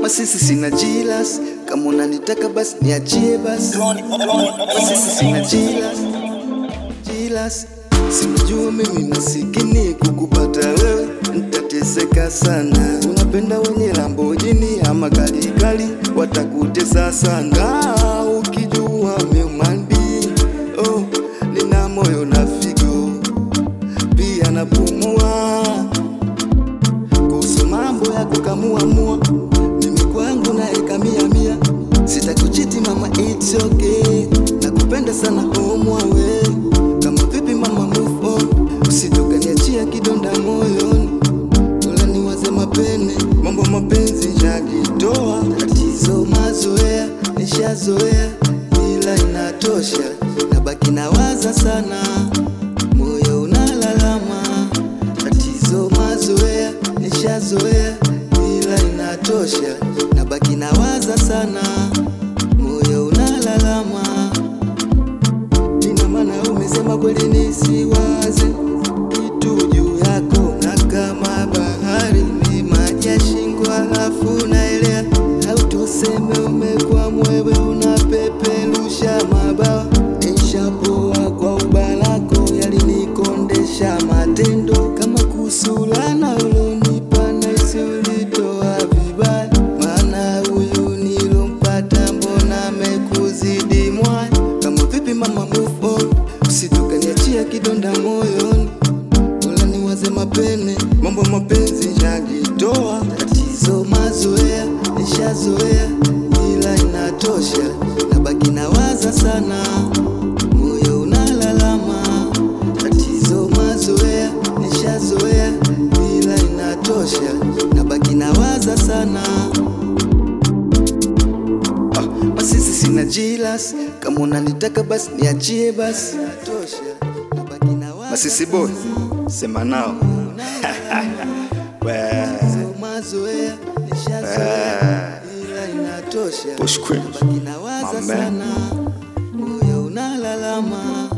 Masisi sina jilas, kama unanitaka basi niachie basi. Masisi sina jilas, jilas. Sinajua mimi masikini kukupata wewe nitateseka sana. Unapenda wenye Lamborghini ama gari kali, watakutesa sana. Ukijua mi human being, oh, nina moyo na figo pia napumua kuhusu mambo ya kukamuamua, mimi kwangu naeka mia mia, sitakuchiti mama, it's okay, nakupenda sana omwawe kama vipi mama, move on, usitokaniachia kidonda moyoni, wala niwaze mapene, mambo mapenzi yakitoa tatizo, mazoea nishazoea, ila inatosha, nabaki nawaza sana, moyo unalalama tatizo mazoea nishazoea, ila inatosha, nabaki nawaza sana, moyo unalalama. Ina maana umesema kweli nisiwaze kitu juu yako, na kama bahari ni maji ya shingo, halafu naelea, au tuseme umekuwa mwewe unapeperusha mabawa, nishapoa kwa ubalako, yalinikondesha matendo kama kusulana ulonipa naisi ulitoa vibaya, maana huyu nilompata mbona amekuzidi mwaya. Kama vipi mama, move on, usitukaniachia kidonda moyoni, wala niwaze mapene, mambo mapenzi yakitoa tatizo, mazoea nishazoea, ila inatosha, nabaki nawaza sana, moyo unalalama tatizo mazoea nishazoea, ila inatosha, nabaki nawaza sana. Ah, Masisi sina jilas, kama unanitaka basi niachie basi. Inatosha, nabaki nawaza Masisi boy, sema nao. We, Tatizo mazoea nishazoea, ila inatosha, Push queen. nabaki nawaza My man. sana, moyo unalalama